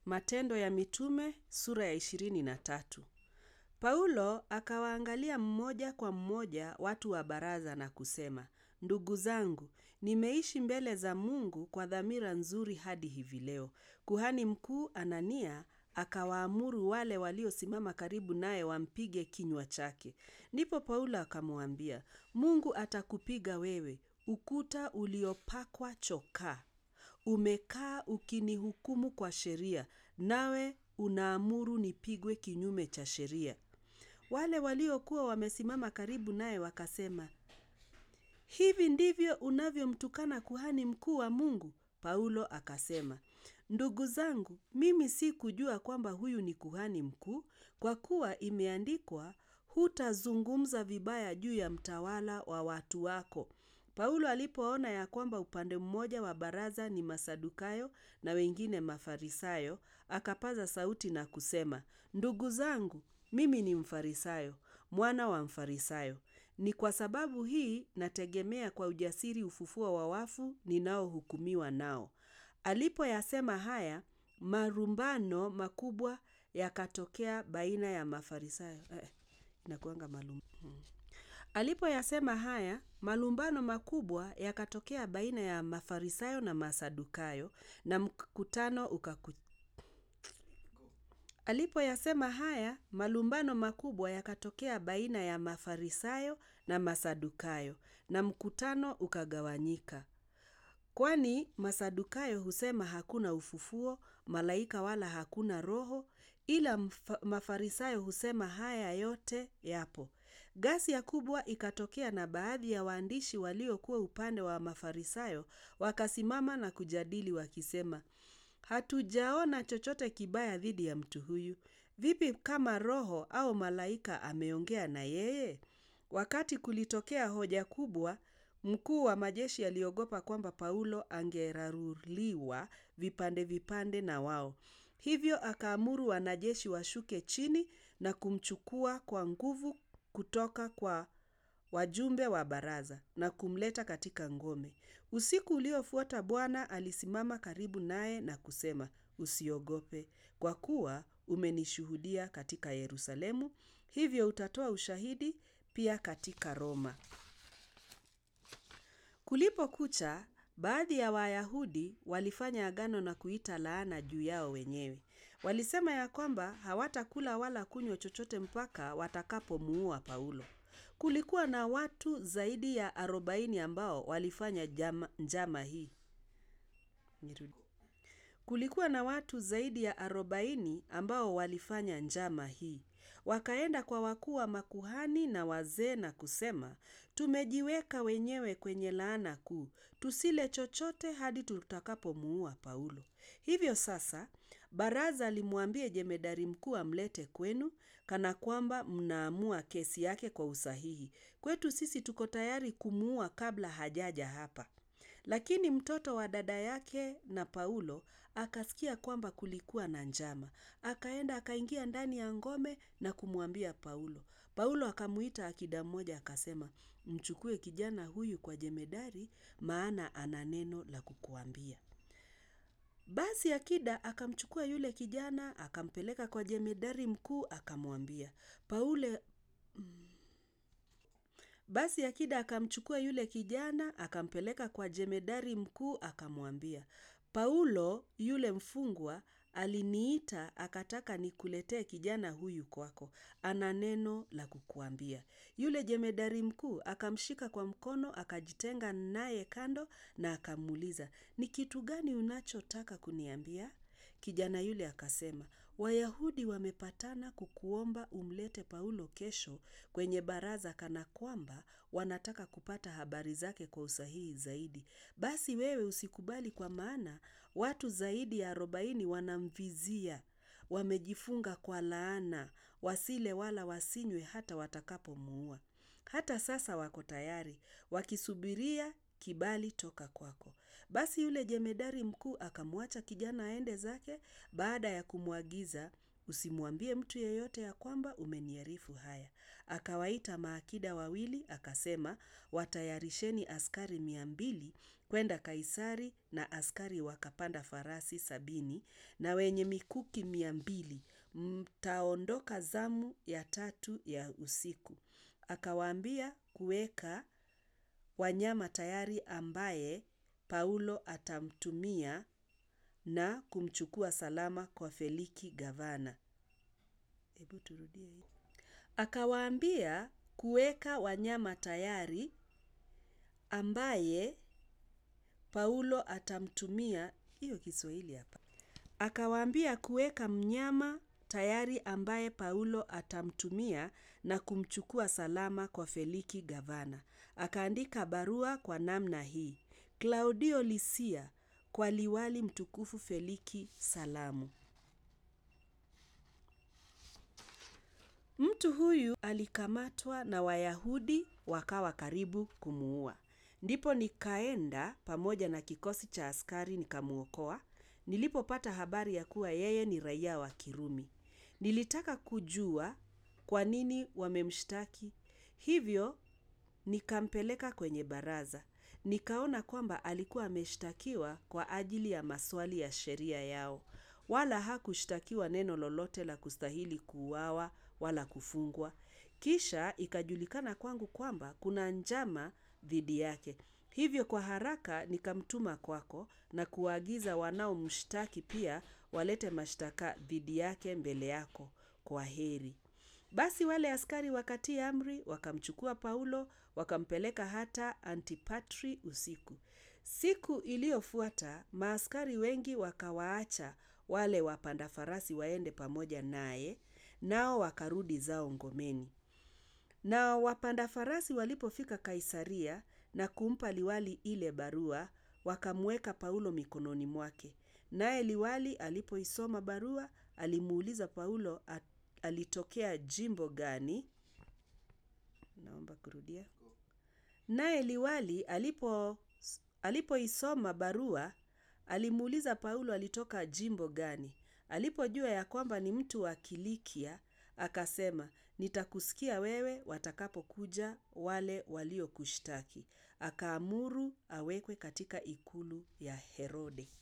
Matendo ya Mitume sura ya ishirini na tatu. Paulo akawaangalia mmoja kwa mmoja watu wa baraza na kusema, Ndugu zangu, nimeishi mbele za Mungu kwa dhamira nzuri hadi hivi leo. Kuhani mkuu Anania akawaamuru wale waliosimama karibu naye wampige kinywa chake. Ndipo Paulo akamwambia, Mungu atakupiga wewe, ukuta uliopakwa chokaa. Umekaa ukinihukumu kwa sheria, nawe unaamuru nipigwe kinyume cha sheria. Wale waliokuwa wamesimama karibu naye wakasema, hivi ndivyo unavyomtukana kuhani mkuu wa Mungu? Paulo akasema, ndugu zangu, mimi si kujua kwamba huyu ni kuhani mkuu, kwa kuwa imeandikwa, hutazungumza vibaya juu ya mtawala wa watu wako. Paulo alipoona ya kwamba upande mmoja wa baraza ni Masadukayo na wengine Mafarisayo, akapaza sauti na kusema, ndugu zangu, mimi ni Mfarisayo, mwana wa Mfarisayo. Ni kwa sababu hii nategemea kwa ujasiri ufufuo wa wafu ninaohukumiwa nao. Alipoyasema haya, marumbano makubwa yakatokea baina ya Mafarisayo. Eh, inakuanga malum. Hmm. Alipoyasema haya, malumbano makubwa yakatokea baina ya Mafarisayo na Masadukayo na mkutano ukaku Alipoyasema haya, malumbano makubwa yakatokea baina ya Mafarisayo na Masadukayo na mkutano ukagawanyika. Kwani Masadukayo husema hakuna ufufuo, malaika wala hakuna roho, ila Mafarisayo husema haya yote yapo. Ghasia kubwa ikatokea na baadhi ya waandishi waliokuwa upande wa Mafarisayo wakasimama na kujadili wakisema, hatujaona chochote kibaya dhidi ya mtu huyu. Vipi kama roho au malaika ameongea na yeye? Wakati kulitokea hoja kubwa, mkuu wa majeshi aliogopa kwamba Paulo angeraruliwa vipande vipande na wao. Hivyo akaamuru wanajeshi washuke chini na kumchukua kwa nguvu kutoka kwa wajumbe wa baraza na kumleta katika ngome. Usiku uliofuata Bwana alisimama karibu naye na kusema, usiogope, kwa kuwa umenishuhudia katika Yerusalemu, hivyo utatoa ushahidi pia katika Roma. Kulipokucha, baadhi ya Wayahudi walifanya agano na kuita laana juu yao wenyewe. Walisema ya kwamba hawatakula wala kunywa chochote mpaka watakapomuua Paulo. Kulikuwa na watu zaidi ya arobaini ambao walifanya jama, njama hii. Nirudi. Kulikuwa na watu zaidi ya arobaini ambao walifanya njama hii. Wakaenda kwa wakuu wa makuhani na wazee na kusema, tumejiweka wenyewe kwenye laana kuu, tusile chochote hadi tutakapomuua Paulo. Hivyo sasa, baraza limwambie jemedari mkuu amlete kwenu, kana kwamba mnaamua kesi yake kwa usahihi. Kwetu sisi tuko tayari kumuua kabla hajaja hapa. Lakini mtoto wa dada yake na Paulo akasikia kwamba kulikuwa na njama. Akaenda akaingia ndani ya ngome na kumwambia Paulo. Paulo akamuita akida mmoja akasema, mchukue kijana huyu kwa jemedari, maana ana neno la kukuambia. Basi akida akamchukua yule kijana, akampeleka kwa jemedari mkuu, akamwambia. Paulo basi akida akamchukua yule kijana, akampeleka kwa jemedari mkuu, akamwambia. Paulo yule mfungwa aliniita akataka nikuletee kijana huyu kwako. Ana neno la kukuambia. Yule jemedari mkuu akamshika kwa mkono, akajitenga naye kando na akamuuliza, ni kitu gani unachotaka kuniambia? Kijana yule akasema, Wayahudi wamepatana kukuomba umlete Paulo kesho kwenye baraza kana kwamba wanataka kupata habari zake kwa usahihi zaidi. Basi wewe usikubali kwa maana watu zaidi ya arobaini wanamvizia. Wamejifunga kwa laana, wasile wala wasinywe hata watakapomuua. Hata sasa wako tayari, wakisubiria kibali toka kwako. Basi yule jemedari mkuu akamwacha kijana aende zake baada ya kumwagiza usimwambie mtu yeyote ya kwamba umeniarifu haya. Akawaita maakida wawili, akasema, watayarisheni askari mia mbili kwenda Kaisari, na askari wakapanda farasi sabini na wenye mikuki mia mbili. Mtaondoka zamu ya tatu ya usiku. Akawaambia kuweka wanyama tayari ambaye Paulo atamtumia na kumchukua salama kwa Feliki gavana. Hebu turudie hii. Akawaambia kuweka wanyama tayari ambaye Paulo atamtumia, hiyo Kiswahili hapa. Akawaambia kuweka mnyama tayari ambaye Paulo atamtumia na kumchukua salama kwa Feliki gavana. Akaandika barua kwa namna hii. Klaudio Lisia kwa liwali mtukufu Feliki salamu. Mtu huyu alikamatwa na Wayahudi wakawa karibu kumuua. Ndipo nikaenda pamoja na kikosi cha askari nikamuokoa. Nilipopata habari ya kuwa yeye ni raia wa Kirumi. Nilitaka kujua kwa nini wamemshtaki. Hivyo nikampeleka kwenye baraza. Nikaona kwamba alikuwa ameshtakiwa kwa ajili ya maswali ya sheria yao. Wala hakushtakiwa neno lolote la kustahili kuuawa wala kufungwa. Kisha ikajulikana kwangu kwamba kuna njama dhidi yake. Hivyo kwa haraka nikamtuma kwako na kuagiza wanaomshtaki pia walete mashtaka dhidi yake mbele yako. Kwaheri. Basi wale askari wakatii amri, wakamchukua Paulo, wakampeleka hata Antipatri usiku. Siku iliyofuata, maaskari wengi wakawaacha wale wapanda farasi waende pamoja naye, nao wakarudi zao ngomeni. Na wapanda farasi walipofika Kaisaria na kumpa liwali ile barua, wakamweka Paulo mikononi mwake. Naye liwali alipoisoma barua, alimuuliza Paulo alitokea jimbo gani? Naomba kurudia. Naye liwali alipo alipoisoma barua, alimuuliza Paulo alitoka jimbo gani. Alipojua ya kwamba ni mtu wa Kilikia, akasema, nitakusikia wewe watakapokuja wale waliokushtaki. Akaamuru awekwe katika ikulu ya Herode.